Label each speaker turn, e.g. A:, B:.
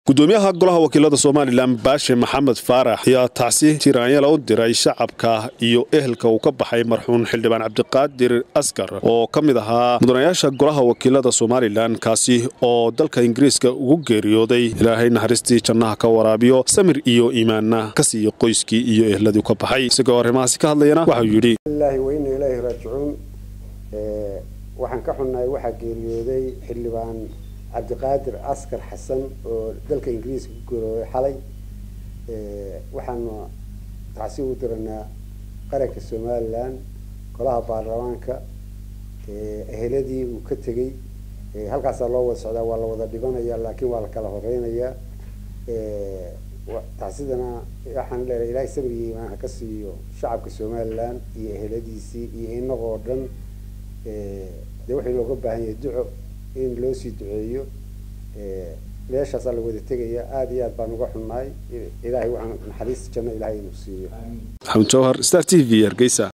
A: gudoomiyaha golaha wakiilada somalilan baashe maxamed faarax ayaa tacsi tiraanyala u diray shacabka iyo ehelka uu ka baxay marxuun xildhibaan cabdiqaadir askar oo ka mid ahaa mudanayaasha golaha wakiilada somalilan kaasi oo dalka ingiriiska ugu geeriyooday ilaahay naxariistii jannaha ka waraabiyo samir iyo iimaanna ka siiya qoyskii iyo ehladii ka baxay isagoo arrimahaasi ka hadlayana waxau yidhi
B: weyna ilaahi raajicuun waxaan ka xunnahay waxaa geeriyooday xildhibaan cabdiqaadir askar xasan oo dalka ingiriiska ku geeriyooday xalay waxaanu tacsi u diranaa qaranka somalilan golaha baarlamaanka eheladii uu ka tegey halkaasaa loo wada socdaa waa la wada dhibanaya laakiin waa la kala horeynayaa tacsidana waxaan leenahay ilaahay sabir iyo iimaan ha ka siiyo shacabka somalilan iyo eheladiisii iyo inagoo dhan dee waxay looga baahan yahay duco in loo sii duceeyo meeshaasaa la wada tegaya aada iyo aad baan uga xunnahay ilaahay waxaan naxariista janno ilahay inuu siiyo
A: maxamed jawhar star t v hargeysa